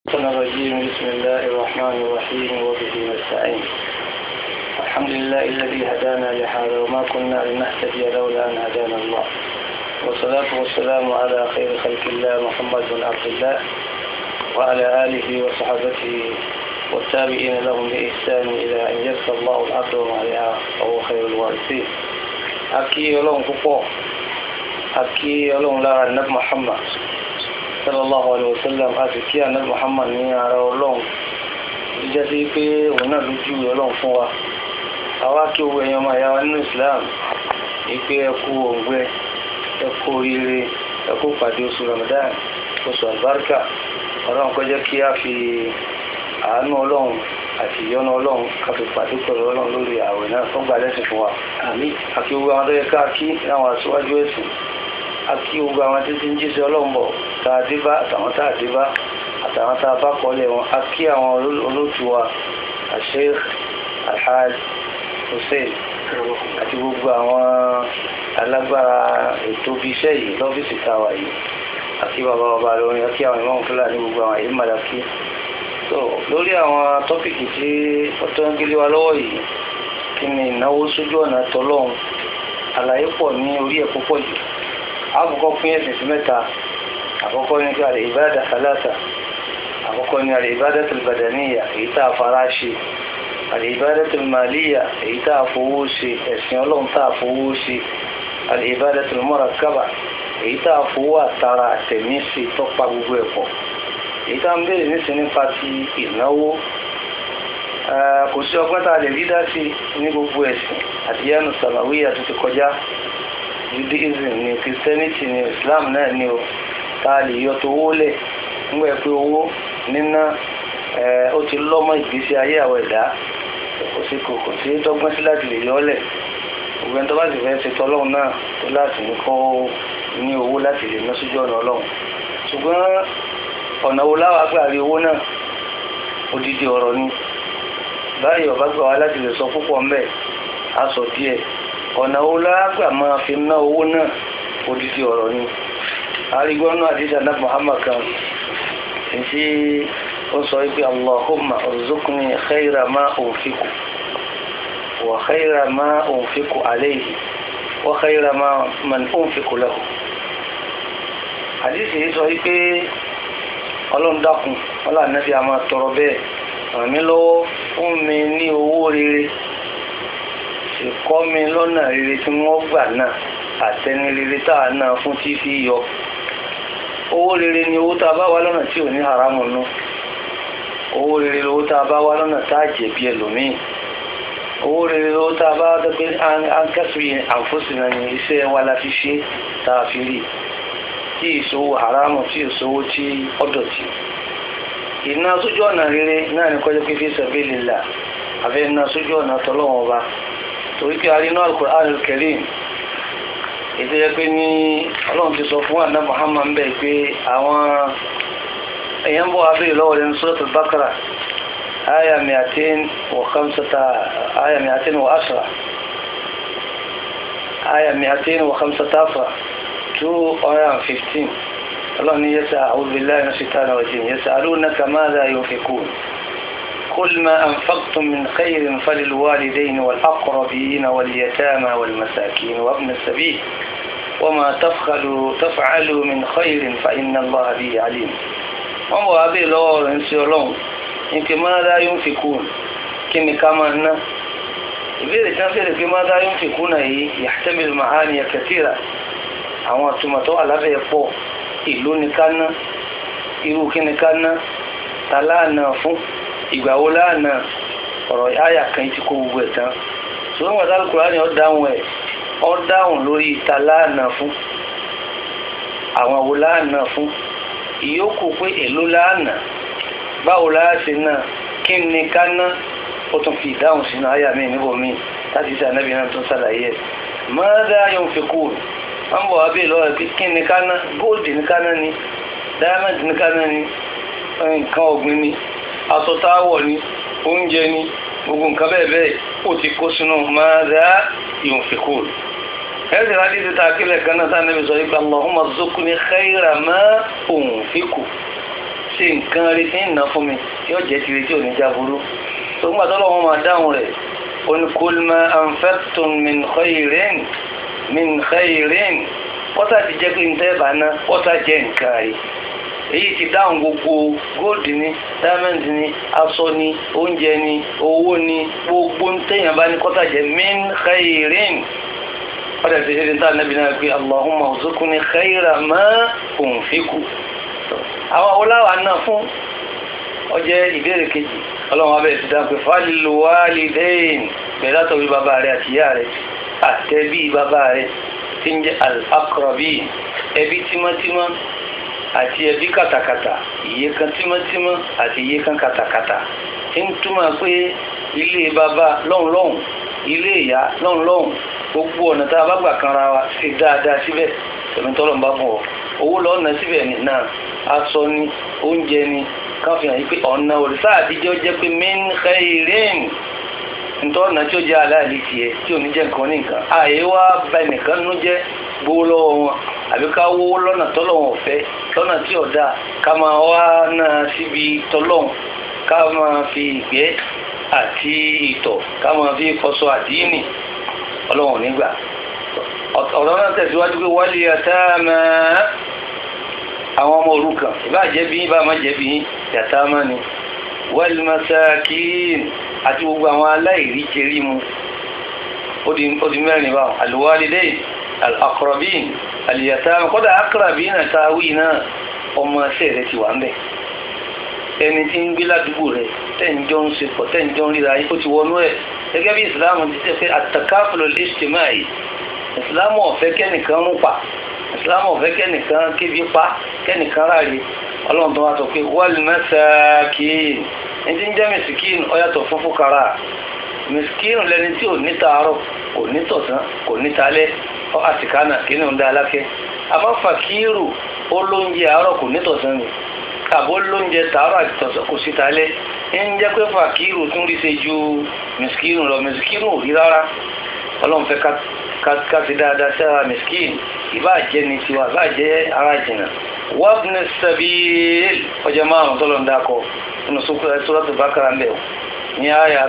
الشيطان الرجيم بسم الله الرحمن الرحيم وبه نستعين الحمد لله الذي هدانا لهذا وما كنا لنهتدي لولا أن هدانا الله والصلاة والسلام على خير خلق الله محمد بن عبد الله وعلى آله وصحبه والتابعين لهم بإحسان إلى أن يرثى الله الأرض وعليها وهو خير الوارثين أكي يلون كفو أكي يلون لا النبي محمد sallallahu alayhi wa sallam a sì kí ànábì muhammad ní ara ọlọ́run jíjẹ́ sí pé òun náà lójú ọlọ́run fún wa àwa kí owó ẹ̀yàn máa yá wa nínú islam ìpé ẹkú òǹgbẹ ẹkú oríire ẹkú pàdé oṣù ramadan oṣù albarka ọlọ́run kó jẹ́ kí a fi àánú ọlọ́run àti ìyọ́nú ọlọ́run ká fi pàdé pẹ̀lú ọlọ́run lórí ààwẹ̀ náà tó gbà lẹ́sìn fún wa àti gbogbo àwọn tó yẹ ká kí láwọn aṣíwájú ẹ̀sìn àti gbogbo àwọn títí ń jíṣẹ́ ọlọ́run bọ̀ tá a dé bá àtàwọn tá a dé bá àtàwọn tá a bá kọ́lẹ̀ wọn a kí àwọn olóòtú wa Sheikh Alhaj Hussein àti gbogbo àwọn alágbára ètò ibi iṣẹ́ yìí lọ́fíìsì táwa yìí àti bàbá bàbá lórí àti àwọn ìmọ̀ fúlàní gbogbo àwọn èyí màdàkí so lórí àwọn tọ́pìkì tí ó tó ń gbélé wa lọ́wọ́ yìí kí ni ìnáwó sójú ọ̀nà tọ́lọ́hún àlàyé pọ̀ ní orí ẹ̀ púpọ̀ jù àkọ́kọ́ pín ẹ̀sìn sí mẹ́ta àkọ́kọ́ ní kí àlè ìbádà sálátà àkọ́kọ́ ní àlè ìbádà tìlbàdàníyà èyí tá a fara ṣe àlè ìbádà tìlmàlíyà èyí tá a fowó ṣe ẹ̀sìn ọlọ́run tá a fowó ṣe àlè ìbádà tìlmọ́rakàbà èyí tá a fowó àtara àtẹ̀mí ṣe tọ́pa gbogbo ẹ̀pọ̀ èyí tá a ń béèrè nísìn nípa ti ìnáwó kò sí ọgbọ́n tá a lè rí dá sí ní gbogbo ẹ̀sìn àdìyánu sàmàwíyà tó ti kọjá judaism ni christianity ni islam náà ni o tá a lè yọ tó owó lẹ̀ nígbà pé owó níná ó ti lọ́mọ ìgbésí ayé àwọn ẹ̀dá kò sí kò kò sí dọ́gbọ́n sí láti lè yọ ọ́ lẹ̀ gbogbo ẹni tó bá sì fẹ́ ṣe tọ́lọ́run náà tó láti ní kó ní owó láti lè ná sójú ọ̀nà ọlọ́run ṣùgbọ́n ọ̀nà wo láwa gbà rí owó náà odidi ọ̀rọ̀ ni báyìí ọ̀bá gbà wá láti lè sọ púpọ̀ ńbẹ̀ á sọ díẹ̀ ọ̀nà wo lágbà máa fi ná owó náà odidi ọ̀rọ̀ ni arígbọ́nú àdíjà náà Muhammad kan tí ó sọ wípé Allahumma urzuqni khayra ma unfiqu wa khayra ma unfiqu alayhi wa khayra ma man unfiqu lahu àdíṣe yìí sọ wípé ọlọ́run dákun ọlọ́run náà fi àmà tọrọ bẹ́ẹ̀ ràn mí lọ́wọ́ fún mi ní owó rere ìkọ́ mi lọ́nà rere tí wọ́n gbà náà àtẹni rere tá a náà fún tí fi yọ owó rere ni owó tá a bá wá lọ́nà tí ò ní haramu nú owó rere lówó tá a bá wá lọ́nà tá a jẹ̀bi ẹlòmíì owó rere lówó tá a bá dọ́gbẹ́ ankẹ́sù yẹn àǹfóṣìnà ní iṣẹ́ wa la fi ṣe tá a fi rí tí ìṣòwò haramu tí ìṣòwò tí ọ̀dọ̀tí ìná sójú ọ̀nà rere náà ní kọjá pé fi sabilillah àfẹ́ ìná sójú ọ̀nà tọ́lọ́wọ́n ọba torí pé arínú al-Qur'an al-Karim ètò yẹ pé ní ọlọ́run ti sọ fún àná Muhammad ń bẹ̀ pé àwọn èèyàn bọ́ abẹ́rẹ́ lọ́wọ́ lẹ́nu Surat al-Baqara aya miatin wa khamsata aya miatin wa asra aya miatin wa khamsata asra two hundred and fifteen ọlọ́run ní yẹ́sà a'udhu billahi minash shaitani rajim yas'alunaka madha yunfiqun قل ما أنفقتم من خير فللوالدين والأقربين واليتامى والمساكين وابن السبيل وما تفعلوا تفعلوا من خير فإن الله به عليم wọ́n bọ̀ wá bí lọ́wọ́ rẹ̀ ń ṣe ọlọ́run ní pé máa yóò fi kú kí ni ká máa ná ìbéèrè tí wọ́n fẹ́rẹ̀ pé máa yóò fi kú náà yìí yahtamil ma'ani kathira àwọn àtúmọ̀tọ́ alábẹ́ pọ̀ ìlú ni ká ná irú kí ni ká ná ta láàánà fún ìgbà wo láàánà ọ̀rọ̀ àyà kan ti kó gbogbo ẹ̀ tán ṣùgbọ́n wọn sáré kúrò ní ọ̀dáhùn ẹ̀ ọ̀dáhùn lórí ìta láàánà fún àwọn wo láàánà fún ìyókù pé èló láàánà báwo láàṣẹ náà kí ni ká ná ó tún fi ìdáhùn sínú àyà mi níbo mi láti ṣe ànábì náà tó ṣàlàyé ẹ̀ mọ́dá yóò fi kú wọ́n bọ̀ wá bí lọ́wọ́ pé kí ni ká ná góòdì ní ká ná ni diamond ní ká ná ni nǹkan ọ̀gbìn ni aṣọ táwọ̀ ni oúnjẹ ni gbogbo nǹkan bẹ́ẹ̀ bẹ́ẹ̀ ó ti kó sínú máa dá yunfiqu ẹ̀sìn láti ti ta akílẹ̀ kan náà sáà níbi sọ yìí pé Allahumma rzuqni khayra ma unfiqu ṣe nǹkan rí tí ń ná fún mi yóò jẹ́ tiri tí ò ní jáburú tó ń gbà tọ́lọ́ wọn máa dáhùn rẹ̀ ó ní kul ma anfaqtum min khairin min khairin pọ́tà ti jẹ́ pé ń tẹ́ bá ná pọ́tà jẹ́ nǹkan rí èyí ti dáhùn gbogbo góòdì ni diamond ni aṣọ ni oúnjẹ ni owó ni gbogbo ń tẹ̀yàn bá ní kọ́tà jẹ́ min khairin ọ̀dẹ̀ ti ṣe ní tá nàbí náà pé allahumma ọ̀zọ́kùnrin khayra ma unfiku àwọn oláwà náà fún ọjẹ́ ìbéèrè kejì ọlọ́run abẹ́ ti dá pé fálìlú wálìdẹ́yìn bẹ̀rẹ̀ látọ̀wé bàbá rẹ̀ àti ìyá rẹ̀ àtẹ̀bí bàbá rẹ̀ tí ń jẹ́ al-aqrabi ẹbí tímọ́tímọ́ àti ẹbí kàtàkàtà iye kan tímọ́tímọ́ àti iye kan kàtàkàtà tí ń túmọ̀ pé ilé bàbá lọ́hùn-lọ́hùn ilé ìyá lọ́hùn-lọ́hùn gbogbo ọ̀nà tá a bá gbà kanra wa ṣe dáadáa síbẹ̀ tẹ̀mí tọ́lọ̀ ń bá fún ọ owó lọ́ọ́ ná síbẹ̀ ní náà aṣọ ni oúnjẹ ni káfíń yìí pé ọ̀nà òrìṣà àtijọ́ jẹ́ pé min khairin ntọ́ ọ̀nà tí ó jẹ́ aláàlì tiẹ̀ tí ò ní jẹ́ nǹkan ní nǹkan àyè wá bá ẹnìkan nú jẹ́ gbowó lọ́wọ́ wọn àbí ká wó lọ́nà tọ́lọ̀ wọn fẹ́ lọ́nà tí ọ̀dà ká máa wá náà síbi tọ́lọ̀ ká máa fi ìgbẹ́ àti ìtọ̀ ká máa fi fọṣọ àdínì ọlọ́wọ̀n nígbà ọ̀rọ̀ náà tẹ̀síwájú pé wálé àtàmà àwọn ọmọ òrukàn ìbá jẹ́bi ìbá má jẹ́bi yàtàmà ni wal masakin àti gbogbo àwọn aláìrí jẹrí mu ó di mẹ́rin báwọn alwalidain al-aqrabin al-yatama kọ́dà aqrabin náà táwí náà ọmọ ẹsẹ̀ rẹ̀ ti wà ń bẹ̀ ẹni tí ń gbé ládùúgbò rẹ̀ tẹ́ǹjọ́ ń sepọ̀ tẹ́ǹjọ́ ń ríra ó ti wọnú ẹ̀ gẹ́gẹ́ bí ìsìláàmù ti tẹ́ pé àtàkáfùlù al-ijtimai ìsìláàmù ọ̀fẹ́ kẹ́nìkan ń pa ìsìláàmù ọ̀fẹ́ kẹ́nìkan kébi pa kẹ́nìkan ráre ọlọ́run tó wá sọ pé wal masakin ní ti ń jẹ́ mẹsìkín ọ̀yàtọ̀ fún fúkàrà mẹsìkín lẹni tí ò ní tàárọ̀ kò ní tọ̀sán kò ní talẹ́ ọ àtìkánà kí ni òun dá alákẹ́ àmọ́ fàkírù ó lóúnjẹ àárọ̀ kò ní tọ̀sán ni àbó lóúnjẹ tàárọ̀ àti tọ̀sán kò sí talẹ́ ń jẹ́ pé fàkírù tún rí ṣe ju mẹsìkín lọ mẹsìkín ò rí rárá ọlọ́run fẹ́ ká ti dáadáa sí ara mẹsìkín ìbáàjẹ́ ni tiwa ìbáàjẹ́ ara jìnnà wabni sabil ọjọ́ márùn-ún tọ́lọ̀ ń dákọ̀ nínú suratul Baqara ń bẹ̀ ní àyà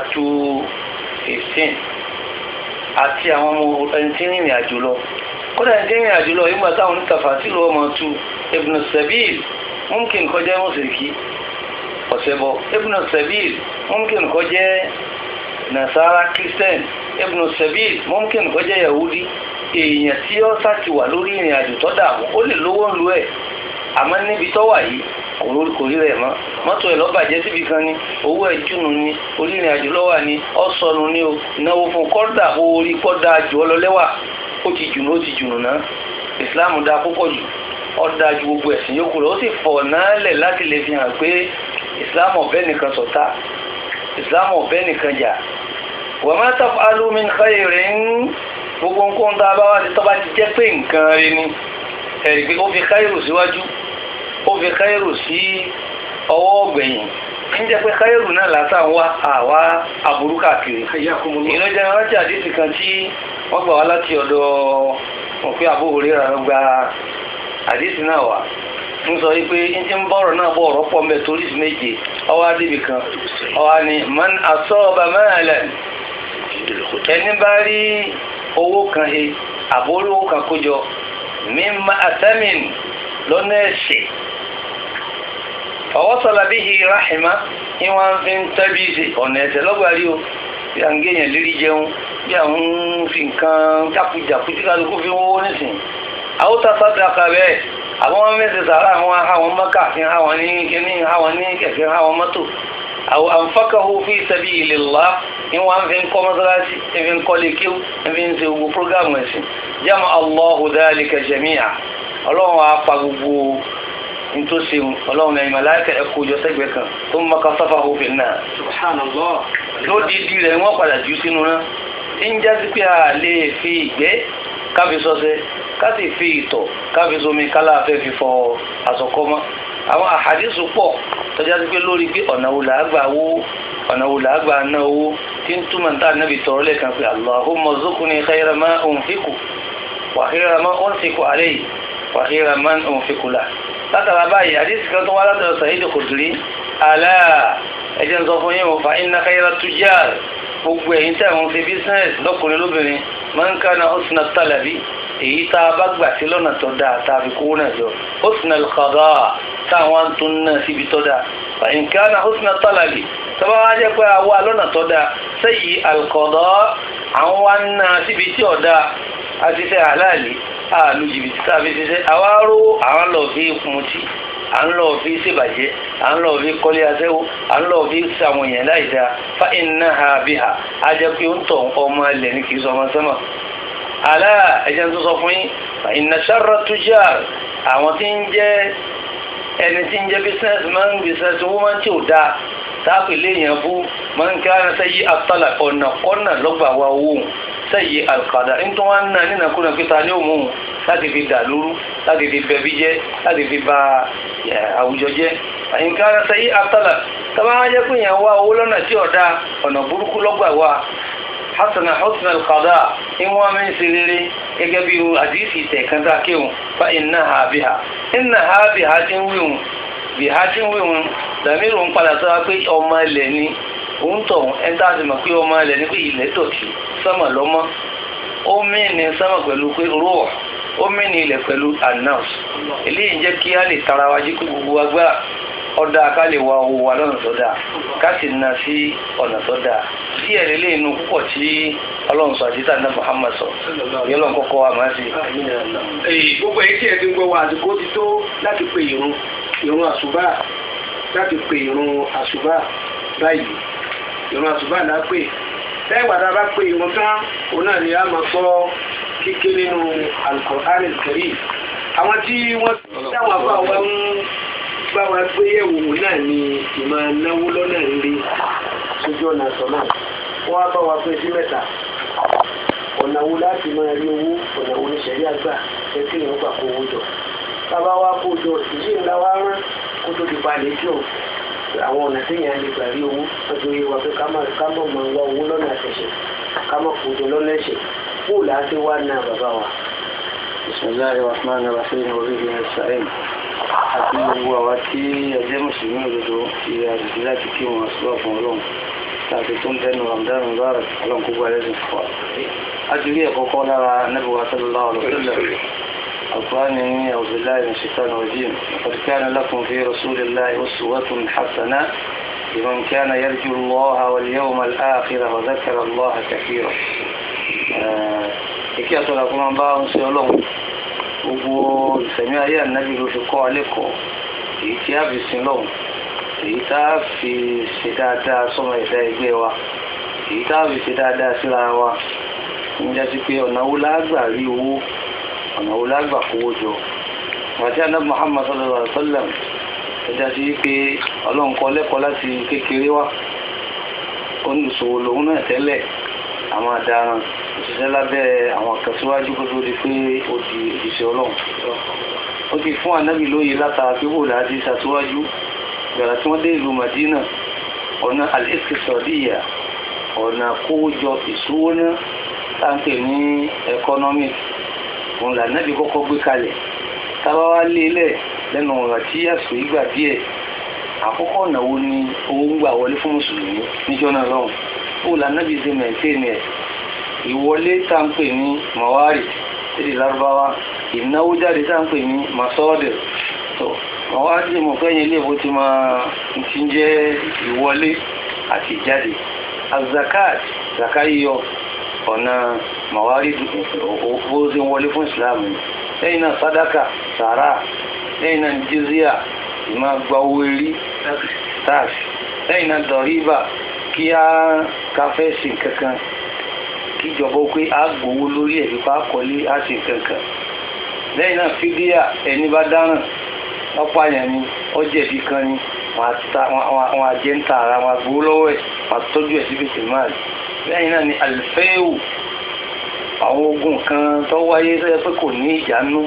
215 àti àwọn ọmọ ẹni tí ń rìnrìn àjò lọ kódà ẹni tí ń rìnrìn àjò lọ ìgbà táwọn onítàfà sí lọ́wọ́ mọ̀ tu ibn sabil mumkin kó jẹ́ mùsùlùkì ọ̀sẹ̀ bọ̀ ibn sabil mumkin kó jẹ́ nasara christian ibn sabil mumkin kó jẹ́ yahudi èèyàn tí ó sá ti wà lórí ìrìn àjò tó dààmú ó lè lówó ń lu ẹ̀ àmọ́ níbi tó wà yìí kò rí rẹ̀ mọ́ mọ́tò ẹ̀ lọ́bàjẹ́ síbi kan ni owó ẹ̀ jùnú ni onírìn àjò lọ́wà ni ọ̀sọ̀nù ni o náwó fún kọ́dà orí kọ́dà jù ọ lọ́lẹ́wà ó ti jùnú ó ti jùnú náà ìsìláàmù dáa púpọ̀ jù ó dáa ju gbogbo ẹ̀sìn yòókù lọ ó sì fọ̀ náà lẹ̀ láti lè fi hàn pé ìsìláàmù ọ̀bẹ nìkan ṣọ̀tá ìsìláàmù ọ̀bẹ nìkan jà wa ma taf'alu min khairin gbogbo nǹkan tá a bá wá ti tọ́ bá ti jẹ́ pé nǹkan rẹ ni ẹ̀rí pé ó fi káyọ̀rù síwájú ó fi káyọ̀rù sí ọwọ́ ọ̀gbẹ̀yìn ń jẹ́ pé káyọ̀rù náà látà ń wá àwa aburú káàkiri ìlọ́jà rántí àdìsí kan tí wọ́n gbà wá láti ọ̀dọ̀ òfin àbúrò rẹ̀ rà gba àdìsí náà wá ń sọ wípé ń ti ń bọ̀rọ̀ náà bọ̀ ọ̀rọ̀ pọ̀ mẹ́ torí méje ọwọ́ adébì kan ọwọ́ ni man asaba malan ẹni bá rí owó kan he àbólówó kan kójọ mímá àtẹ́mìn lọ́nà ẹ̀ṣẹ̀ fọwọ́sọ̀lá bí i ráhìmá ní wọ́n fi ń tẹ́bí ṣe ọ̀nà ẹ̀ṣẹ̀ lọ́gbàrí o bí à ń gẹ̀yàn lérí jẹun bí à ń fi nǹkan jákujàku tí kálukú fi wọ́wọ́ nísìn àwòtá sádàkà bẹ́ẹ̀ àwọn ọmọ mẹ́sẹ̀ sàárà àwọn àwọn mọ́kà fi àwọn ní kíní àwọn ní kẹ̀kẹ́ àwọn mọ́tò àwọn àǹfàkàhù fi sabilillah ní wọ́n fi ń kọ́ mọ́sálásí fi ń kọ́ lè kíw fi ń ṣe gbogbo prógámù ẹ̀sìn jama allahu dhalika jami'a ọlọ́run wa pa gbogbo nítòsí ọlọ́run ẹ̀yìn màláìkà ẹ̀kọ́ ìjọ sẹ́gbẹ̀ẹ́ kan tó ń maka safahu fin nar subhanallah lódìdí rẹ̀ wọ́n padà jù sínú náà ń jásí pé a lè fi ìgbẹ́ káfi sọ́sẹ́ ká sì fi ìtọ̀ káfi somi kálá fẹ́ fi fọ àsọkọ́ mọ́ àwọn àhàdísù pọ̀ tọ́já sí pé lórí pé ọ̀nà wo làá gbà wó ọ̀nà wo làá gbà ná owó tí ń túmọ̀ níta níbi tọ̀rọ̀ lẹ́ẹ̀kan pé Allahumma rzuqni khayra ma unfiqu wa khayra ma unfiqu alayhi wa khayra ma unfiqu lahu tá látara báyìí àdìsí kan tó wá látara Sa'id Khudri àlá ẹ̀jẹ̀ ń sọ fún yín o fa inna khayra tujjar gbogbo ẹ̀yin tẹ̀ ń fi business lọ́kùnrin lóbìnrin man kana husna talabi èyí tá a bá gbà sí lọ́nà tó dáa tá a fi kówó náà jọ husna al-qada táwọn tó ń náà síbi tó dáa fa in kana husna talabi tọ́ba wá jẹ́ pé àwa lọ́nà tó dáa sayyi al-qada àwọn wá ń náà síbi tí ò dáa a ti fẹ́ àláàlì àlù jìbìtì tá a fi ṣiṣẹ́ àwa rówó àwọn lọ fi mutí à ń lọ fi ṣèbàjẹ́ à ń lọ fi kọ́lé aṣẹ́wó à ń lọ fi ṣàwọn èèyàn láì dáa fa innaha biha a jẹ́ pé ó ń tọ̀ ọmọ ilẹ̀ ní kì í sọ ọmọ sẹ́mọ̀ àlá ẹ̀jẹ̀ tó sọ fún yín fa inna sharra tujar àwọn tí ń jẹ́ ẹni tí ń jẹ́ business man business woman tí ò dáa táàpì léèyàn bú máa ń kára sẹ́yí àtàlà ọ̀nà kọ́nà lọ́gbà wa owó sẹ́yí àlùkàdà nítorí wọn náà nínú ẹ̀kúnà pé ta ni ó mú un láti fi dà lóru láti fi bẹ̀bí jẹ́ láti fi ba àwùjọ jẹ́ àyínkára sẹ́yí àtàlà tọ́ba wọn jẹ́ pé èèyàn wá owó lọ́nà tí ọ̀dà ọ̀nà burúkú lọ́gbà wa hasana husna alqada in wa min siriri gẹ́gẹ́ bí hadisi tẹ̀ kan tá a kéwọn fa innaha biha innaha biha ti ń wíwọn biha ti ń wíwọn dàmírù ń padà sọ pé ọmọ ilẹ̀ ni òun tọ̀ ẹ̀ tá a sì mọ̀ pé ọmọ ilẹ̀ ni pé ilẹ̀ dọ̀tí sọ́mà lọ́mọ́ ó mìíní sọ́mà pẹ̀lú pé rúọ̀ ó mìíní ilẹ̀ pẹ̀lú announce eléyìí jẹ́ kí á lè tara wa jí pé gbogbo wa gbá ọ̀dà ká lè wa owó wa lọ́nà tó dáa ká sì na sí ọ̀nà tó dáa sí ẹ̀rẹ́ lè nu púpọ̀ tí ọlọ́run sọ àti tàǹdà Muhammad sọ yọlọ́n kọ́kọ́ wa máa ṣe. gbogbo èyí tí ẹ ti ń gbọ́ wa àsìkò ti tó láti pe ìrun ìrun àṣùbà láti pe ìrun àṣùbà báyìí ìrun àṣùbà là á pè lẹ́yìn ìgbà tá a bá pe ìrun tán òun náà ni a máa gbọ́ kíké nínú Al-Qur'an Al-Karim àwọn tí wọ́n dáwọn afọ àwọn ń bá wa gbé yẹ̀wò náà ni ìmọ̀ náwó lọ́nà rere sójú ọ̀nà àtọ̀ náà wọ́n á bá wa pín sí mẹ́ta ọ̀nà wo láti máa rí owó ọ̀nà wo ní sẹ̀rí àgbà ẹ kí èèyàn gbà kó owó jọ bàbá wa kó jọ ìdí ńlá wa rán kó tó di balẹ̀ jọ àwọn ọ̀nà téèyàn lè gbà rí owó lọ́jọ́ yé wa pé ká má ká má máa wá owó lọ́nà àtẹ̀ṣẹ̀ ká má kó jọ lọ́nà ẹ̀ṣẹ̀ fóòlù àti wá náà bàbá wa. bisimilahi rahman rahim wa bihi nasta'in àti gbogbo àwa tí ẹjẹ́ mùsùlùmí òdodo ti àdìsí láti kí wọn sọ fún ọlọ́run láti tó ń tẹnu ramadan mubarak ọlọ́run kó gbà lẹ́sìn fún wa. a ti rí ẹ̀kọ́ kọ́ lára nabi wa sallallahu alaihi wa sallam القرآن أعوذ بالله من الشيطان الرجيم لقد كان لكم في رسول الله أسوة حسنة لمن كان يرجو الله واليوم الآخر وذكر الله كثيرا ìkí àtọ́lá kó máa bá ń ṣe ọlọ́run gbogbo ìsẹ̀mí ayé ànábì ló fi kọ́ alẹ́kọ̀ọ́ èyí tí a fi sin lọ́hùn èyí tá a fi ṣe dáadáa sọ́mọ ẹ̀dá ẹgbẹ́ wa èyí tá a fi ṣe dáadáa síra wa ń jásí pé ọ̀nà wo lágbà rí owó ọ̀nà wo lágbà kówó jọ àti ànábì Muhammad sallallahu alaihi wa sallam ẹ jásí pé ọlọ́run kọ́ lẹ́kọ̀ọ́ láti kékeré wa olùsòwò lòun náà tẹ́lẹ̀ àwọn àdaràn òṣìṣẹ́ lábẹ́ àwọn àkàtúwájú kó tó di pé ó di òṣìṣẹ́ ọlọ́run ó ti fún ànábì lóye látara pé wò láti ṣàtúwájú gbàrà tí wọ́n dé ìlú Madina ọ̀nà al-iqtisadiyya ọ̀nà kówójọ ìṣúwóná táǹkì ní economic òun lànàbì kọ́kọ́ gbé kalẹ̀ tábà wá lé lẹ̀ lẹ́nu ọ̀rọ̀ tí àsìkò ìgbà díẹ̀ àkọ́kọ́ ọ̀nà wo ni owó ń gbà wọlé fún mùsùlùmí níjọ́ náà lọ́hùn ó lànàbì ṣe mẹ̀ntẹ́ẹ̀nì ẹ̀ ìwọlé tá ń pè ní mawari èdè lárúbáwá ìnáwó jáde tá ń pè ní masọ́ọ̀dẹ̀ tó mawari mo fẹ́ yẹn ilé ìbò ti máa ti ń jẹ́ ìwọlé àti ìjáde azakat zaka yíyọ ọ̀nà mawari bó ṣe ń wọlé fún islam lẹ́yìn náà sadaka sàrà lẹ́yìn náà jizya ìmá gba owó erí tax lẹ́yìn náà dọ̀ríbà kí á káfẹ́ sí kankan kíjọba pé a gbowó lórí ẹ̀ fipá kọ́lé á sì kankan lẹ́yìn náà fídíà ẹni bá dáràn ọ̀pá yẹn ni ọ̀jẹ̀bí kan ni wọn àjẹ́ ń ta ara wọn gbowó lọ́wọ́ ẹ̀ wọn tọ́jú ẹ̀ síbi tìmáàlì lẹ́yìn náà ni àlùfẹ́ẹ̀wù àwọn ogun kan tó wáyé tó yẹ pé kò ní ìjánu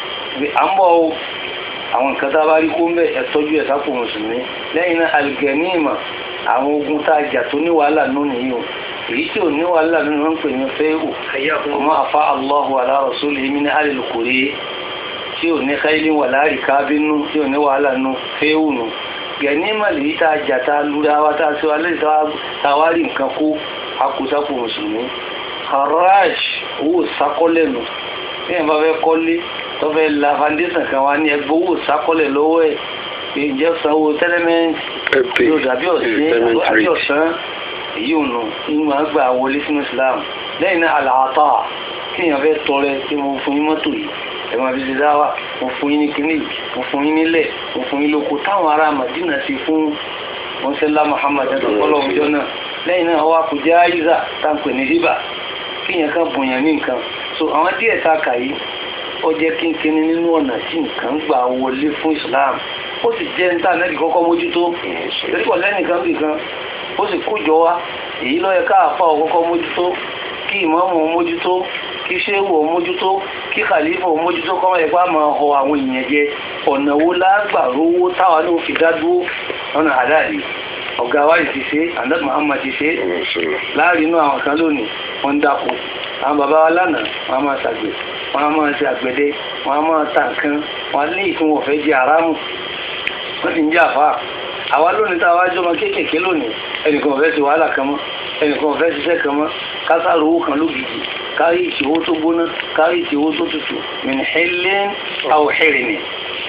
à ń bọ̀ o àwọn nǹkan tá a bá rí kó ń bẹ̀ ẹ̀ tọ́jú ẹ̀ sápò mùsùlùmí lẹ́yìn náà àlùgẹ̀níìmà àwọn ogun tá a jà tó ní wàhálà nù nìyí o èyí tí ò ní wàhálà nínú wọn pè ní fẹ́ẹ̀hù ọmọ àfa allahu ala rasulihi min alil quri tí ò ní káyílí wà láàrí kábínú tí ò ní wàhálà nú fẹ́hùnù gẹ̀nímà lèyí tá a jà tá a lura wa tá a sọ alẹ́ tá a wá rí nǹkan kó akùsápò mùsùlùmí haraj owó sákọ́lẹ̀ nù tí èèyàn bá fẹ́ kọ́lé tó fẹ́ la foundation kan wá ní ẹgbẹ́ owó sákọ́lẹ̀ lọ́wọ́ ẹ̀ ìjẹ́ sanwó tẹ́lẹ̀mẹ́ntì yóò dàbí ọ̀sẹ̀ ọ̀sán èyí ò nù ní máa gbà wọlé sínú Islam lẹ́yìn náà àlàáta kí èèyàn fẹ́ tọrẹ tí mo fún yín mọ́tò yìí ẹ̀ máa fi ṣe dáwà mo fún yín ní kíní mo fún yín nílẹ̀ mo fún yín lóko táwọn ará Madina ṣe fún mọ́sálá Muhammad ẹ̀dọ̀ fọlọ́ ọjọ́ náà lẹ́yìn náà wá kò jẹ́ àyíṣà táǹpẹ̀ ní hibà kí èèyàn kan bùnyàn ní nǹkan so àwọn díẹ̀ tá a kà yìí ó jẹ́ kínkínní nínú ọ̀nà tí nǹkan gbà wọlé fún Islam ó sì jẹ́ níta náà kí kọ́kọ́ mójútó torí pọ̀ lẹ́nìkan bìkan ó sì kójọ wa èyí ló yẹ káàfà ọkọ́kọ́ mójútó kí ìmáàmù mójútó kí ṣéwù mójútó kí khalifa mójútó kọ́ máa yẹ pé a máa họ àwọn èèyàn jẹ ọ̀nà wo lágbà rówó táwa ní òfin dádúró lọ́nà àdáàlì ọ̀gá wa ti ṣe andad muhammad ti ṣe láàrin inú àwọn kan lónìí wọ́n ń dáko àwọn bàbá wa lánàá wọ́n á máa ṣàgbẹ̀ wọ́n á máa ṣe àgbẹ̀dẹ wọ́n á máa ta nǹkan wọ́n á ní ìfún wọn fẹ́ jẹ àrámù wọ́n ti ń jẹ́ àfáà àwa lónìí tá a wá jọmọ kéékèèké lónìí ẹnìkan ò fẹ́ ṣe wàhálà kan mọ́ ẹnìkan ò fẹ́ ṣiṣẹ́ kan mọ́ kásáró owó kan lógìkì kárí ìṣòwò tó gbóná kárí ìṣòwò tó tutù min hillin aw hirmin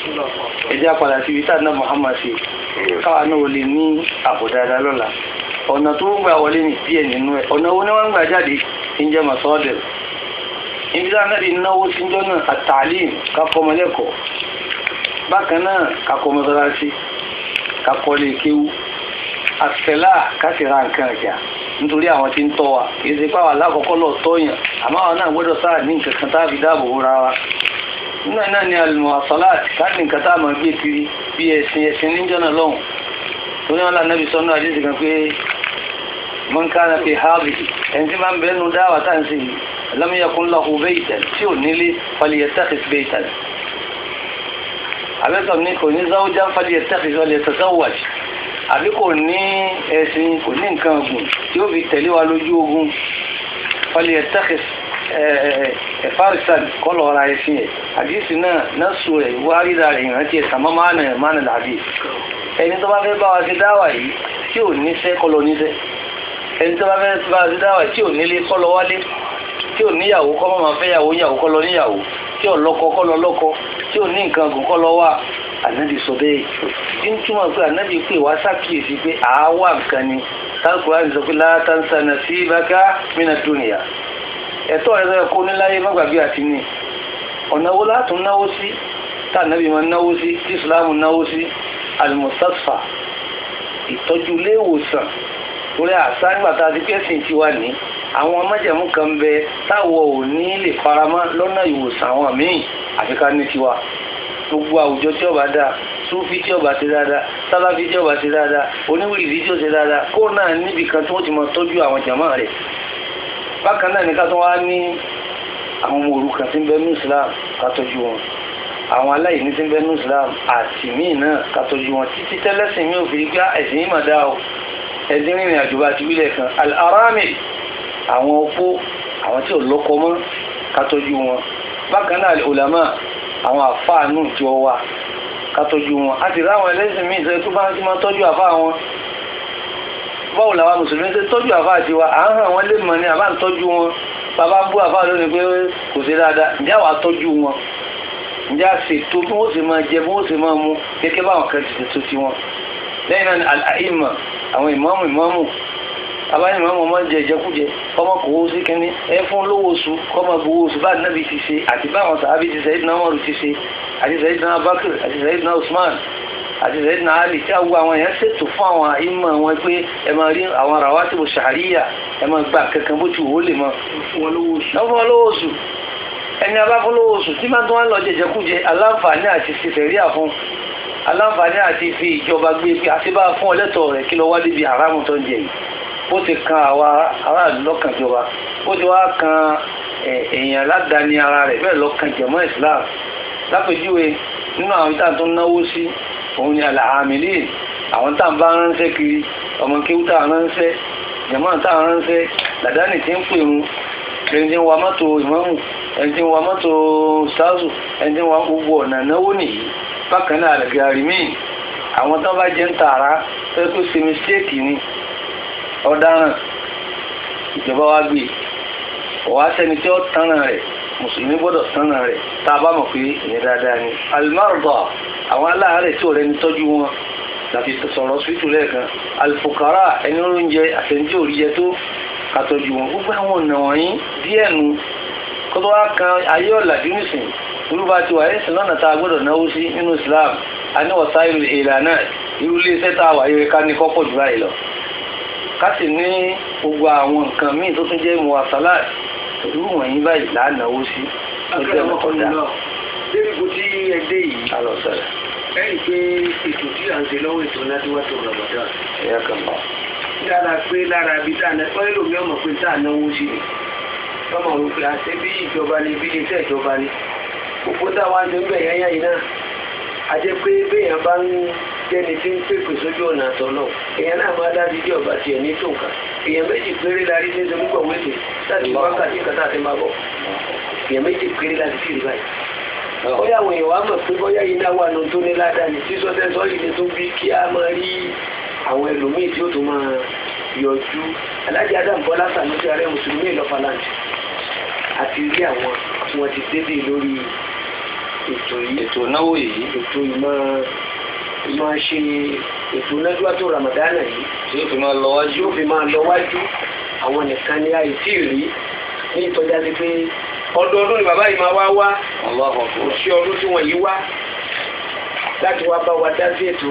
ẹjẹ́ apàdà síbi tá àdínà Muhammad ṣe káwa náà lè ní àbò dáadáa lọ́la ọ̀nà tó ń gbà wọlé ní díẹ̀ nínú ẹ̀ ọ̀nà wo ni wọ́n ń gbà jáde ń jẹ́ masọ́ọ̀dẹ̀ ibi tá náà lè náwó síjọ́ náà àtàlím kakọ́mọlẹ́kọ̀ọ́ bákan náà kakọ́mọsálásí kakọ́lé kéwú àtẹ̀lá kásìra nǹkan ẹ̀jà nítorí àwọn tí ń tọ́ wa kì í ṣe pàwọn alákọ̀ọ́kọ́ lọ tọ́yàn àmọ́ àwọn náà gbọ́dọ̀ sáà ní nǹkan kan tá a fi dáàbò bóra wa nínú náà ni almuwasalat káàdì nǹkan tá a máa gbé kiri bí ẹ̀sìn ẹ̀sìn níjọ́ náà lọ́hùn tó ní wọn là nàbì sọ́nù àdéhùn kan pé man kana fi hábì ẹni tí máa ń bẹ́ẹ̀ nu dáwà tá à ń sè yìí lam yakun lahu baytan tí ò nílé falyattakhidh baytan àbẹ́sọ̀ ní kò ní zawjan falyattakhidh falyatazawwaj àbí kò ní ẹ̀sìn kò ní nǹkan ọ̀gùn tí ó fi tẹ̀lé wa lójú ogun falyattakhidh farisan kọlọ ọ̀rọ̀ ẹ̀sìn ẹ̀ àdìsí náà násù ẹ̀ wárídà rẹ̀ ìrántí ẹ̀ sàmọ́ mánà ẹ̀ mánà làbí ẹni tó bá fẹ́ bá wa ṣe dáwà yìí tí ò níṣẹ́ kọlọ níṣẹ́ ẹni tó bá fẹ́ bá wa ṣe dáwà yìí tí ò nílé kọlọ wálé tí ò níyàwó kọ́ máa fẹ́ yàwó yàwó kọlọ níyàwó tí ò lọ́kọ kọlọ lọ́kọ tí ò ní nǹkan gùn kọlọ wà ànábì sọ bẹ́ẹ̀ tí ń túmọ̀ pé ànábì pé wá sàkíyèsí pé àáwá nǹkan ni tálkùrá ní sọ pé látàǹsà nasibaka mina dunya ẹ̀tọ́ rẹ̀ lọ́yẹ̀ kó níláyé mọ́gbàgbé àti ní ọ̀nà wo látún náwó sí tá nàbí ma náwó sí tí ìsìláàmù náwó sí almustasfa ìtọ́jú ilé ìwòsàn torí àṣà nígbàtà àti pẹ́sìn ti wà ní àwọn májẹ̀mú kan bẹ táwọ̀ ò ní lè faramọ́ lọ́nà ìwòsàn àwọn míì àfi ká ní tiwa gbogbo àwùjọ tí ọba dáa súfì tí ọba ti dáadáa sáláfì tí ọba ti dáadáa oníwìrìdì tí ó ti dáadáa kó náà níbi kan tí wọ́n ti mọ tọ́jú àwọn jàmáà rẹ̀ bákan náà ní ká tó wá ní àwọn ọmọ òrukàn tí ń bẹ ní islam ká tọ́jú wọn àwọn aláìní tí ń bẹ ní islam àti míì náà ká tọ́jú wọn títí tẹ́lẹ́sìn mi ò fi gbá ẹ̀sìn yìí mà dá o ẹ̀sìn rìnrìn àjò bá ti wílẹ̀ kan al-arami àwọn opó àwọn tí ò lọ́kọ mọ́ ká tọ́jú wọn bákan náà al-ulama àwọn àfáànù tí wọ́n wà ká tọ́jú wọn a ti ráwọn ẹlẹ́sìn míì sọ tó bá ti máa tọ́jú àfáà wọn báwo làwọn mùsùlùmí ṣe tọ́jú àfá àti wa à ń hàn wọ́n lè mọ̀ ní àbá ń tọ́jú wọn bàbá ń bú àfá lónìí pé kò sí dáadáa ǹjẹ́ àwa tọ́jú wọn ǹjẹ́ a ṣètò bí wọ́n sì máa jẹ bí wọ́n sì máa mu gẹ́gẹ́ báwọn kan ti ṣètò sí wọn lẹ́yìn náà ni àìmọ̀ àwọn ìmáàmù ìmáàmù abáyé ìmáàmù ọmọ jẹ ìjẹkújẹ ọmọ kò wó sí kínní ẹ fún lówó oṣù kọ́mọ gbowó oṣù bá nàbì ti ṣe àti báwọn sàábì ti Sayyidina Umaru ti ṣe àti Sayyidina Abubakar àti Sayyidina Usman àti ìrẹ́ náà lè tí àwọn àwọn èèyàn ṣètò fún àwọn ìmọ̀ wọn pé ẹ máa rí àwọn rawatibu shahriya ẹ máa gba kankan bó ti wò ó lè mọ. fún wọn lówó oṣù ẹni abáfún lówó oṣù tí máa tún wá lọ jẹjẹkújẹ aláǹfààní àti ṣiṣẹ́ríà fún aláǹfààní àti fi ìjọba gbé pé àti bá fún ọlẹ́tọ̀ rẹ̀ kí lọ wá débi àrámù tó ń jẹ yìí ó ti kan àwa aráàlú lọ́kàn ìjọba ó ti wá kan èèyàn ládàáni ara rẹ̀ bẹ́ẹ̀ lọ́kàn jẹ̀mọ́ Islam lápèjúwe nínú àwọn ìta tó ń náwó sí òun ni àlàámìlì àwọn tá à ń bá ránṣẹ́ kiri ọmọ kéwú tá à ń ránṣẹ́ jẹ̀mọ́ tá à ń ránṣẹ́ làdáni tí ń pè ń lẹ́yìn tí ń wa mọ́tò ìmọ̀mù ẹni tí ń wa mọ́tò sáàsù ẹni tí ń wa gbogbo ọ̀nà náwó nìyí bákan náà àlẹ́gàrí míì àwọn tó bá jẹ́ ń tààrà tó tó ṣe mistake ni ọ̀daràn ìjọba wa gbé ọ̀wá sẹ́ni tí ó tánà rẹ̀ mùsùlùmí gbọ́dọ̀ tánà rẹ̀ tá a bá mọ̀ pé ìyẹn dáadáa ni alimarba àwọn aláàárẹ̀ tí ò rẹni tọ́jú wọn láti sọ̀rọ̀ síwítù lẹ́ẹ̀kan alifukara ẹni oúnjẹ àtẹnjẹ òríjẹ tó kàtọ́jú wọn gbogbo àwọn ọ̀nà wọ̀nyí díẹ̀ nu kótó wá kan ayé ọ̀làjú nìsín olúwa ti wà ẹ̀sìn lọ́nà tá a gbọ́dọ̀ náwó sí nínú Islam a ní wọ̀sá ìlú ìlànà irú iléeṣẹ́ tá a wà yẹ ká ní kọ́pọ̀ jù báyìí lọ ká sì ní gbogbo àwọn nǹkan míì tó tún jẹ́ muwasalat irú wọ̀nyí báyìí là á náwó sí ó jẹ́ mọ̀tọ́dá débi kò tí ẹ dé yìí alọ́sẹ̀rẹ̀ ẹ̀yìn pé ètò tí à ń ṣe lọ́wọ́ ètò náà tí wọ́n tó Ramadan ẹ̀yà kan bá lára pé lára ibi tá a ná ọ́ èlò mi ọmọ pé tá a náwó sí ni ọmọ rò pé àṣẹ bí ìjọba ni bí iṣẹ́ ìjọba ni gbogbo táwa ń ṣe ń bẹ̀ yáyá yìí náà a jẹ́ pé béèyàn bá ń jẹ́ni tí ń pèpè sójú ọ̀nà àtọ̀ náà èèyàn náà máa dájú bí ọba tiẹ̀ ní tó nǹkan èèyàn méjì péré la rí ṣẹ́ṣẹ́ púpọ̀ wéṣẹ̀ láti wákàtí kan láti máa bọ̀ èèyàn méjì péré láti sí rí báyìí. bóyá àwọn èèyàn wá mọ̀ pé bóyá yìí náà wà nù tó ní ládàá ní sísọ tẹ́sọ́ yìí ni tó bí kí a máa rí àwọn ẹlòmíì tí ó tún máa yọjú alájà adam bọ́lá sàmúsí ààrẹ mùsùlùmí ìlọ́fàlàǹtì àti rí àwọn tí wọ́n ti débè lórí ètò yìí ètò náwó yìí ètò ìmọ̀ ìmọ̀ ṣe ètò nájúwá tó ramadana yìí tí ó fi máa lọ wájú yóò fi máa lọ wájú àwọn nìkan ní àìsí rí ní ìtọ́já sí pé ọdọọdún ni bàbá yìí máa wá wá Allahu kò Akbar sí ọdún tí wọ́n yìí wá láti wá bá wa dá sí ètò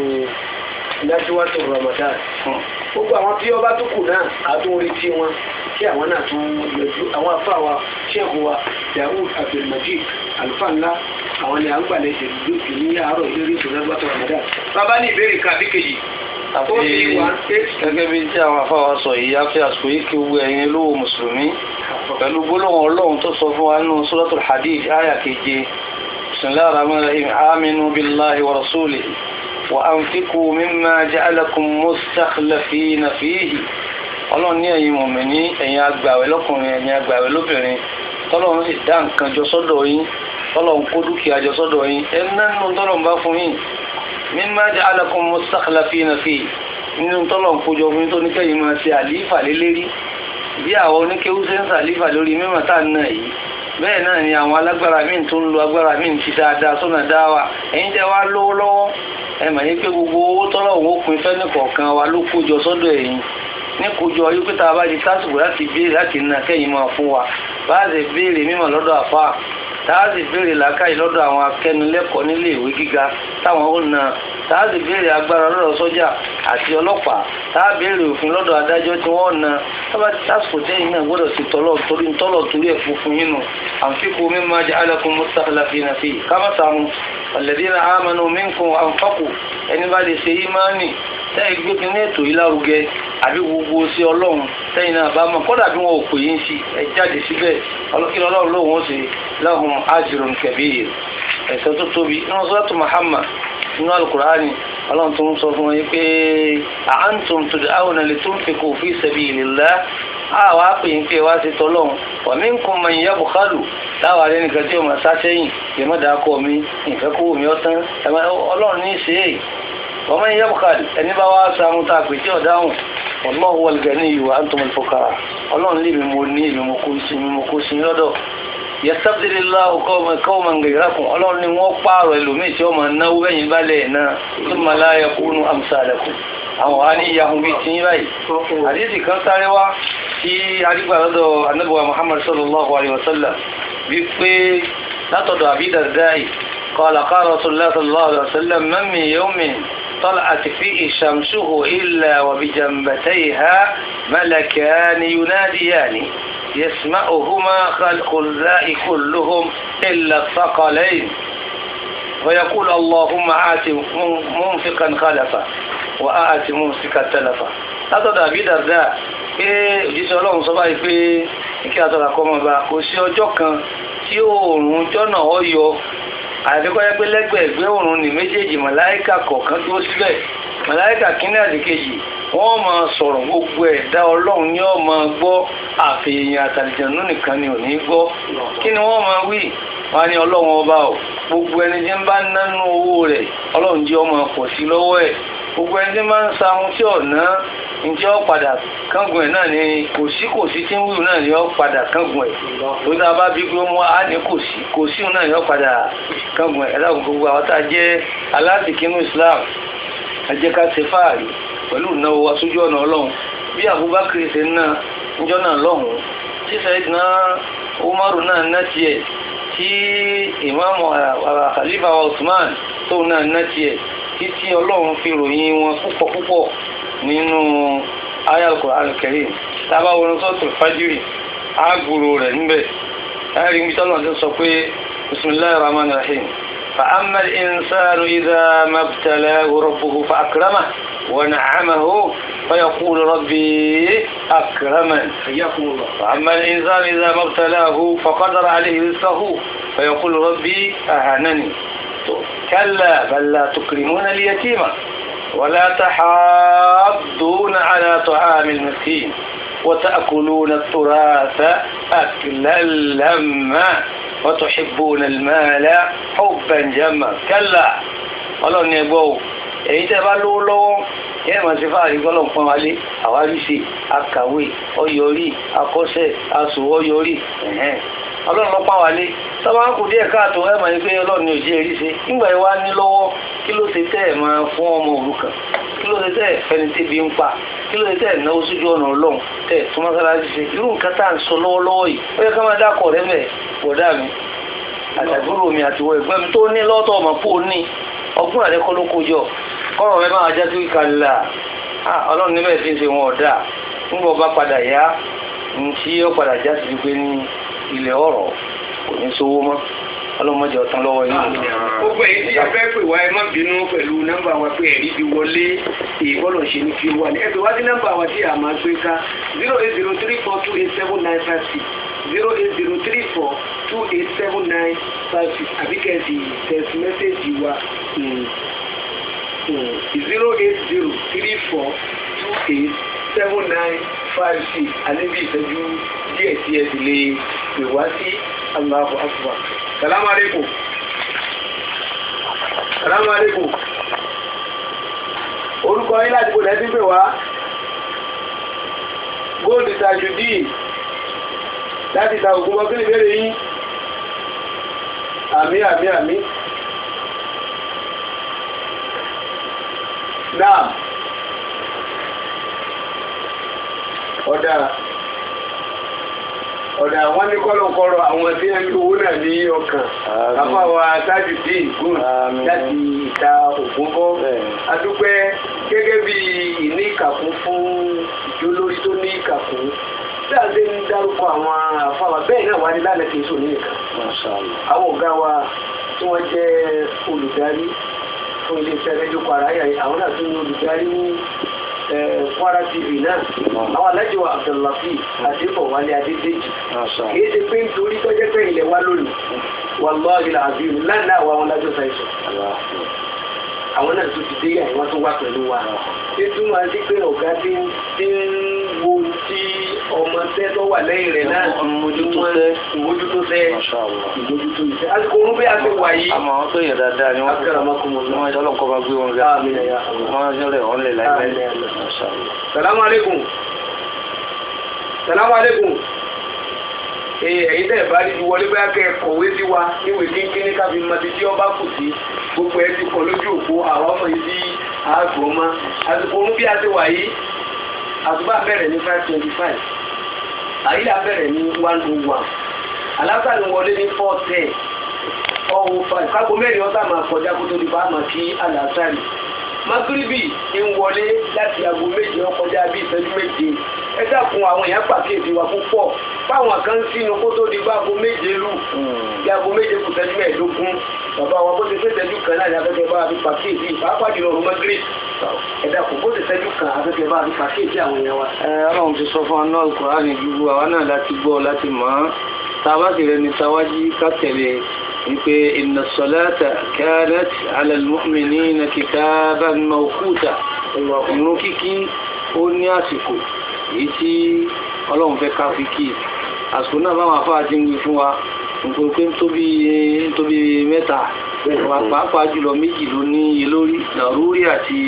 nájúwá tó ramadana Hmm. gbogbo àwọn tí ọba tó kù náà àtún retí wọn kí àwọn náà tún yọjú àwọn afá wa ṣẹ́ẹ̀kù wa Dawud Abdulmajid alfa ńlá àwọn ni à ń gbàlẹ̀ ìṣèlú lókè ní àárọ̀ ìlérí ìṣòro ẹgbẹ́ tó ramadan. bàbá ní ìbéèrè kan àbí kejì àfi ó ní one eight gẹ́gẹ́ bí tí àwọn afáwa sọ yìí á fi àsìkò yìí kí gbogbo ẹ̀yin olówó mùsùlùmí pẹ̀lú gbólóhùn ọlọ́run tó sọ fún wa nínú suratul hadid àyà keje bismillahir rahmanir rahim aminu billahi wa rasulihi wa anfiqu mimma ja'alakum mustakhlifina fihi ọlọ́run ní ẹ̀yin mùmíní ẹ̀yin agbàwẹ̀ lọ́kùnrin ẹ̀yin agbàwẹ̀ lóbìnrin tọ́lọ́run sì dá nǹkan jọ sọ́dọ̀ yín tọ́lọ́run kó dúkìá jọ sọ́dọ̀ yín ẹ̀ nánú tọ́lọ́run bá fún yín mimma ja'alakum mustakhlifina fihi nínú tọ́lọ́run kó jọ fún yín tó ní kẹ́yìn máa ṣe àlífà lélẹ́rí bí àwọn oníkéwú ṣe ń sàlífà lórí mímọ̀ tá à ń nà yìí bẹ́ẹ̀ náà ni àwọn alágbára míì tó ń lo agbára míì ti dáadáa sọ́nà dáwà ẹ̀yin tẹ́ wá lówó lọ́wọ́ ẹ mà yí pé gbogbo owó tọ́lọ́run ó pin fẹ́ni kọ̀ọ̀kan wa ló kó jọ sọ́dọ̀ ẹ̀yin ní kójọ yí pé tá a bá di tásìkò láti béèrè láti nà kẹ́yìn máa fún wa bá a sì béèrè mímọ̀ lọ́dọ̀ àfa tá a sì béèrè làákàyè lọ́dọ̀ àwọn akẹ́nilẹ́kọ̀ọ́ nílé ìwé gíga táwọn ó na tá a sì béèrè agbára lọ́dọ̀ sọ́jà àti ọlọ́pàá tá a béèrè òfin lọ́dọ̀ adájọ́ tí wọ́n na tábà tí tásìkò tẹ́yìn náà gbọ́dọ̀ sí tọ́lọ̀ torí tọ́lọ̀ torí ẹ̀ funfun yín nù àǹfíkù mimma ja'alakum mustakhlifina fihi kámásàmù alladhina amanu minkum wa anfaqu ẹni bá lè ṣe ìmánì tẹ́yìn gbé kí ní ètò yìí lárugẹ àbí gbogbo sí ọlọ́run tẹ́yìn náà bá mọ̀ kọ́dà bí wọn ò pè yín sí ẹ jáde síbẹ̀ ọlọ́kí ọlọ́run lóhùn ó sì lahum ajrun kabir ẹ̀sẹ̀ tó tóbi nínú suratu Muhammad nínú alukur'ani ọlọ́run tó ń sọ fún wọn pé a'antum tud'awna litunfiqu fi sabilillah àwọn apèyìn pé wá sí tọ́lọ́run wa minkum man yabkhalu táwọn arẹ nìkan tí ó máa sá sẹ́yìn yẹn má dáa kọ́ mi ìfẹ́ kó mi ọ̀tán ọlọ́run ní í ṣe é wọ́n máa ń yẹ́bùkàlì ẹni bá wá sàmú tá a pè tí ọ̀dáhùn wallahu wal ganiyyu wa antumul fuqara ọlọ́run lè mi mo ní èmi mo kó sí mi mo kó sí lọ́dọ̀ yastabdilillahu qawman ghayrakum ọlọ́run ni wọ́n pààrọ̀ ẹlòmíì tí wọ́n máa náwó bẹ́yìn balẹ̀ náà thumma la yakunu amsalakum àwọn wa ní ìyàhùn bíi tí ń báyìí àdéhìí kan sáré wá tí arígbà lọ́dọ̀ anábùwà muhammad sallallahu alayhi wa sallam wípé látọ̀dọ̀ àbí dàdáì qala qala rasulullah sallallahu alayhi wa sallam man min yawmin طلعت فيه شمسه إلا وبجنبتيها ملكان يناديان يسمعهما خلق الله كلهم إلا الثقلين ويقول اللهم آت منفقا خلفا وآت ممسكا تلفا látọ̀dọ̀ àbí dàrdà pé òjíṣẹ́ ọlọ́run sọ báyìí pé kí àtọ̀rà kọ́ ọmọba kò sí ọjọ́ kan tí oòrùn jọ́nà ọyọ àfikọ́ yẹ pé lẹ́gbẹ̀ẹ́gbẹ́ òrùn ní méjèèjì màláíkà kọ̀ọ̀kan tó síbẹ̀ màláíkà kínní àti kejì wọ́n máa sọ̀rọ̀ gbogbo ẹ̀dá ọlọ́run ni wọ́n máa gbọ́ àfihàn àtàlìjẹ̀nú nìkan ni ò ní gbọ́ kí ni wọ́n máa wí wọ́n ní ọlọ́run ọba o gbogbo ẹni tí ń bá nánú owó rẹ̀ ọlọ́run jẹ́ ọmọ pọ̀ sí lọ́wọ́ ẹ̀ gbogbo ẹni tí ń bá ń sa ohun tí ọ̀nà njẹ́ ọ padà kángun ẹ̀ náà ni kò sí kò sí tí ń wíwù náà ni ọ padà kángun ẹ̀ tó dáa bá bí pé wọ́n á ní kò sí kò sí náà ni ọ padà kángun ẹ̀ ẹ̀dá gbogbo àwọn tá a jẹ́ alásìkínú Islam ẹ jẹ́ ká ṣe fáàrí pẹ̀lú ìnáwó wa sójú ọ̀nà ọlọ́run bí Abubakar ṣe ń ná níjọ́ náà lọ́hùn-ún tí Sayyidina Umaru náà ná tiẹ̀ tí ìmáàmù Khalifa wa Usman tóun náà ná tiẹ̀ títí ọlọ́run fi ròyìn wọn púpọ̀ púpọ̀ nínú ayal Qur'an al-Karim tábà wọn sọ́tò fájírì àgbòrò rẹ̀ níbẹ̀ láàrin ibi tọ́lọ̀ ti sọ pé bismillahir rahmanir rahim fa amma al-insanu idha mabtalahu rabbuhu fa akramahu wa na'amahu fa yaqulu rabbi akraman fa amma al-insanu idha mabtalahu fa qadara alayhi rizqahu fa yaqulu rabbi ahanani كلا بل لا تكرمون اليتيم ولا تحاضون على طعام المسكين وتأكلون التراث أكلا لما وتحبون المال حبا جما كلا ọlọ́run ni ẹgbọ́ o èyí tẹ́ bá lówó lọ́wọ́ yẹ́ mọ̀ sí fáàrí gbọ́lọ̀ pọ́n wálé àwáríṣe akàwé ọyọrí akọ́ṣẹ́ aṣò ọyọrí ọlọ́run ló pọ́n wálé tọ́ba ń kù díẹ̀ káàtó ẹ̀ mọ̀ ní pé ọlọ́run ni òjì èrí ṣe nígbà yìí wá ní lọ́wọ́ kí ló ṣe tẹ́ ẹ̀ máa fún ọmọ òrukàn kí ló ṣe tẹ́ ẹ̀ fẹni tẹ́bi ń pa kí ló ṣe tẹ́ ẹ̀ náwó sójú ọ̀nà ọlọ́run tẹ́ ẹ̀ tó mọ́sálásí ṣe irú nǹkan tá à ń sọ lọ́wọ́lọ́wọ́ yìí ó yẹ ká máa dákọ̀ rẹ́ mẹ́ bọ̀dá mi àtàgbúrò mi àtiwọ́ ẹ̀gbọ́n mi tó ní lọ́tọ̀ ọmọ pò ní ọgbọ́n àrẹ kọ́ ló kó jọ kọ́rọ̀ rẹ máa já sí kàlà ọlọ́run níbẹ̀ fi ń ṣe wọn ọ̀dà nígbà ọba padà yá ní tí ó padà já sí pé ní ilẹ̀ ọ̀rọ̀ kò ní sówó mọ́ ọlọ́mọdé ọ̀tán lọ́wọ́ yìí. gbogbo èyí tí a fẹ́ pè wá ẹ má bínú pẹ̀lú nọ́mbà wa pé ẹ̀rí fi wọlé ìbọ́lọ̀ ṣe ní fi wà ní ẹ̀bẹ̀ wá sí nọ́mbà wa tí a máa gbé ká zero eight zero three four two eight seven nine five six zero eight zero three four two eight seven nine five six àbí kẹ́sì text message wa zero eight zero three four two eight seven nine five six àlébi ìṣẹ́jú díẹ̀ tí ẹ sì lè pè wá sí Allahu Akbar. Salamu alaikum. Salamu alaikum. Orúkọ yín láti bò lẹ́sí pè wá. Góòlù Tajudeen láti ta ògùn mọ́kílì bẹ̀rẹ̀ yín. Àmì àmì àmì. Náà. Ọ̀dà ọ̀dà àwọn ní kọ́lọ̀kọ́rọ̀ àwọn tí ń lówó náà ní ọkàn àfáwà tájù dé ìgún láti ìta ògún bọ́ adúpẹ́ gẹ́gẹ́ bí ìní ìkàkún fún ìjólórí tó ní ìkàkún dáadé ń dárúkọ àwọn àfáwà bẹ́ẹ̀ náà wá ní lálẹ́ kìí sùn ní nìkan àwọn ọ̀gá wa tí wọ́n jẹ́ olùdarí fún iléeṣẹ́ rédíò kwara àwọn náà tún ní olùdarí ní Kwara TV náà àwọn alájọ Abdullahi àdébọ̀ wálé adédèjì kìí ṣe pé nítorí tọ́jẹ́ pé ilẹ̀ wa lónìí wallahi alazim lánàá àwọn àwọn alájọ ṣàìsàn àwọn náà tó ti dé yà wọ́n tó wá pẹ̀lú wa títí wọn sí pé ọ̀gá tí ń wo tí ọmọ tẹ́ tó wà lẹ́yìn rẹ̀ náà mójútó tẹ́ ìmójútó tẹ́ ìmójútó ìfẹ́ àsìkò orun bí a ti wà yìí àmọ́ àwọn tó yẹ dáadáa ni wọ́n akẹ́rọ̀ ọmọkùnrin ní wọ́n ọlọ́nkọ́ bá gbé wọn ga Àmín ya Allah. wọ́n yọ̀rẹ̀ wọn lè láìpẹ́ salamu alaikum salamu alaikum ee ẹ̀yin tẹ́ ẹ̀ bá rí ju wọlé bá kẹ́ ẹ kọ̀wé sí wa níwèé kínkínní káfí mọtí tí ọba kù sí gbogbo ẹ ti kọ lójú òpó àwọn ọmọ yìí sí àgbọ̀ mọ́ àsìkò orun bí a ti wà yìí àtúbà bẹ̀rẹ̀ ní five twenty five àyílà bẹ̀rẹ̀ ní one oh one alásàlù wọlé ní four ten ọ̀hún five kágo mẹ́rin ọ̀sán máa kọjá kó tó di bá máa kí alásàlù magiribi ń wọlé láti aago méje ó kọjá bí ìṣẹ́jú méje ẹ dákun àwọn èèyàn pàkíyèsí wa púpọ̀ báwọn kan sínú kó tó di bá aago méje lù bí aago méje kù ṣẹ́jú mẹ́ẹ̀ẹ́dógún bàbá wa bó ti ṣe ṣẹ́jú kan náà ní afẹ́fẹ́ bá a fi pàkíyèsí pàápàá jùlọ ọ̀run magiribi ẹ dákun bó ti ṣẹ́jú kan afẹ́fẹ́ bá a fi pàkíyèsí àwọn èèyàn wa. ẹ ọlọ́run ti sọ fún aná Kùránì gbogbo àwa náà láti gbọ́ láti mọ̀ ọ́n tá a bá sì rẹni táwájí ká tẹ̀lé wípé inna salata kanat ala al-mu'minina kitaban mawquta ìrun kíkí ó ní àsìkò èyí tí ọlọ́run fẹ́ ká fi kí àsìkò náà báwọn afáà ti ń wí fún wa nítorí pé nítorí nítorí mẹ́ta pàápàá jùlọ méjì ló ní iye lórí dàrúrí àti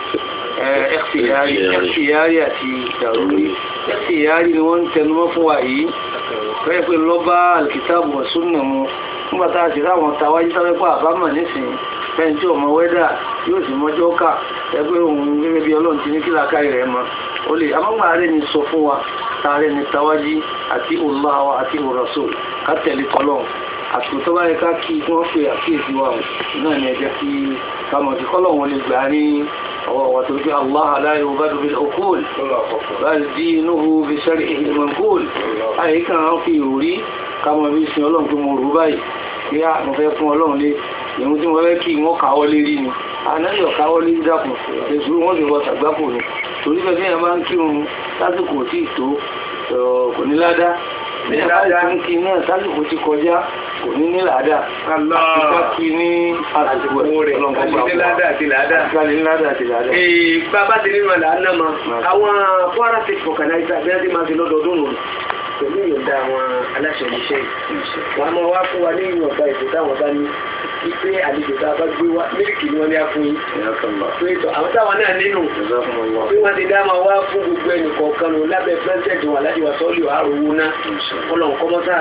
ẹ̀kṣìyárì ẹ̀kṣìyárì àti dàrúrí ẹ̀kṣìyárì ni wọ́n ń tẹnumọ́ fún wa yìí fẹ́ pé lọ́ba alkitabu wa sunna mu nígbà tá a ti ráwọn tàwájú sábẹ́pọ̀ àbámọ̀ nísìnyí fẹ́ni tí ọmọ wẹ́dà yóò sì mọ́jọ́ kà ẹgbẹ́ òun gẹ́gẹ́ bí ọlọ́run ti ní kí làákàyè rẹ̀ mọ́ ó lè amọ́gbà rẹ̀ ni sọ fún wa tààrẹ ni tàwájí àti Allah àti rasul ká tẹ̀lé tọ́lọ́run àsìkò tó bá yẹ ká kí wọ́n pe àkíyèsí wa náà ni ẹ jẹ́ kí kámọ̀ sí kọ́lọ́run lè gbà ní ọwọ́ wa tó gbé Allah la yubadu bil uqul bal dinuhu bi shar'ihi al-manqul àyè kan á fi ìròrí kámọ̀ bí sin ọlọ́run tó mo rú báyìí bí a mo fẹ́ fún ọlọ́run lé ìhun tí mo fẹ́ kí wọ́n káwọ́ lé rí ni anáyọ̀ káwọ́ lé dàpọ̀ èsù wọ́n sì wọ tàgbákò ni torí bẹ́ẹ̀ bí ẹ máa ń kírun lásìkò tí ì tó kò ní ládá bí ẹ bá ti ń kí náà lásìkò ti kọjá kò ní ní làádá àtìká kí ní àsìkò rẹ̀ àti ládà àti ládà. àtìká ní ládá àti ládá. Ee, bàbá ti nínú ọ̀là náà mọ àwọn Kwara State Organizer bí wọ́n ti máa fi lọ́dọọdún nù pẹ̀lú ìyọ̀ǹda àwọn aláṣẹ iṣẹ́ yìí. wọ́n á máa wá fún wa ní ìwọ̀nba ètò táwọn bá ní wípé àlejò tá a bá gbé wá mílíkì ni wọ́n ní á fún yín. pé ètò àwọn táwọn náà nínú bí wọ́n ti dá máa wá fún gbogbo ẹnì kọ̀ọ̀kan nù lábẹ́ pẹ́ńtẹ̀tì wọn alájọ sọ́ọ́lì àròwó náà ọlọ́run kọ́mọ́tà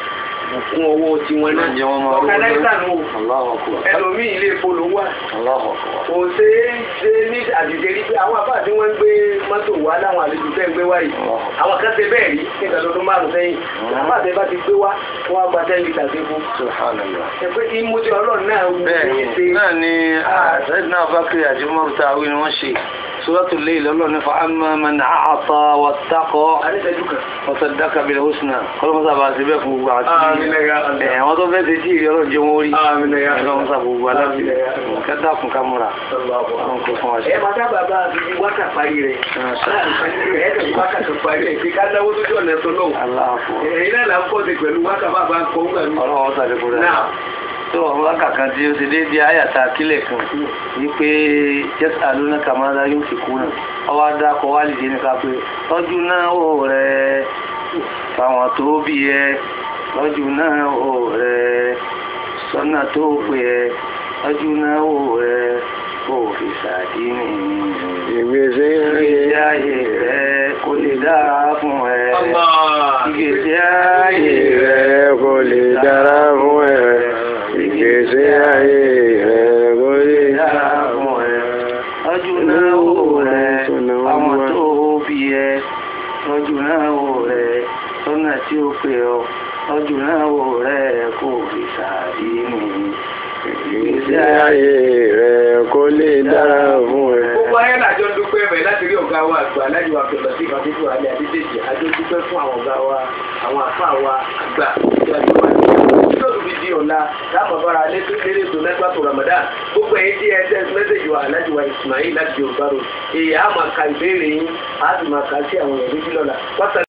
fún owó tiwọn náà Ǹjẹ́ wọ́n máa rówó ọ̀kadà nù Allahu akbar. ẹlòmíì ilé ìpolówó wà Allahu akbar. kò ṣe é ṣe ní àdìjẹ rí pé àwọn àbá tí wọ́n ń gbé mọ́tò wá láwọn àlejò tẹ́ ń gbé wá yìí àwọn kan ṣe bẹ́ẹ̀ rí ní ìdádọ́dún márùn-ún sẹ́yìn àbá àti bá ti gbé wá wọ́n á gba ten litre sí fún. Subhanallah. ẹ pé kí múti ọlọ́run náà wù ní ṣe bẹ́ẹ̀ náà ni àṣẹ́dínà bákìrì àti mọ́rù tàwí ni wọ́n ṣe Suratul Layl lọ́lọ́ ní fa'amma man a'ata wattaqa àdìsẹ́jú kan. wa saddaqa bil husna kọlọ́mọ́sá bá ti bẹ́ fún gbogbo àti Àmín ya Allah. ẹ̀ wọ́n tó fẹ́ ti tí ìrọ̀lọ́ jẹ́ wọ́n rí Àmín ya Allah. ẹ̀lọ́mọ́sá gbogbo aláfi Àmín ya Allah. kẹta fún kámúra wọn kò fún wa ṣe. ẹ máa sábà bá a fi wákà parí rẹ̀ ẹ̀ẹ́dẹ̀ wákà tó parí rẹ̀ kí ká náwó tó jọ̀nà tó lọ́wọ́ aláàfọ̀ ẹ̀yin náà là ń pọ̀ sí pẹ̀lú wákà bá bá ń kọ́ ń gbà mí. ọlọ́wọ́ sàdé kúrò náà tó àwọn lákàkan tí ó ti dé di àyàtà kílẹ̀ kan wípé yas'alunaka madha yunfiquna ọwọ́ adákọ̀ wá lè dé nípa pé tọ́jú náà ó rẹ̀ fáwọn tó bí ẹ tọ́jú náà ó rẹ̀ sọ́nà tó pè ẹ tọ́jú náà ó rẹ̀ kó fi sàdínì ìgbésí ìgbésí ayé rẹ̀ kó lè dára fún ẹ ìgbésí ayé rẹ̀ kò lè dára fún ẹ ìgbésí ayé rẹ̀ kò lè dára fún ẹ. Tọ́jú náà wò rẹ̀ àwọn tó bí ẹ. Tọ́jú náà wò rẹ̀ sọ́nà tí ó pè ọ́. Tọ́jú náà wò rẹ̀ kò fi sàárì ní. ìgbésí ayé rẹ̀ kò lè dára fún ẹ. gbogbo ayé làjọ ń dúpẹ́ bẹ̀ láti rí ọ̀gá wa àgbà alájọ wa pẹ̀lú sí ìfàdíjú alẹ́ àdídèjì àjọ dúpẹ́ fún àwọn ọ̀gá wa àwọn àfa wa àgbà tí a jọ wà ní ìlú tó fi di ọ̀la dáàmú bára alẹ́ tó lérè tó lẹ́gbà tó Ramadan gbogbo ẹ̀yìn tí ẹ tẹ́ mẹ́sẹ̀jì wa alájọ wa Ismail láti Yorùbá rò èyí á máa ka ìbéèrè yín á sì máa ka sí àwọn èèyàn méjì lọ́la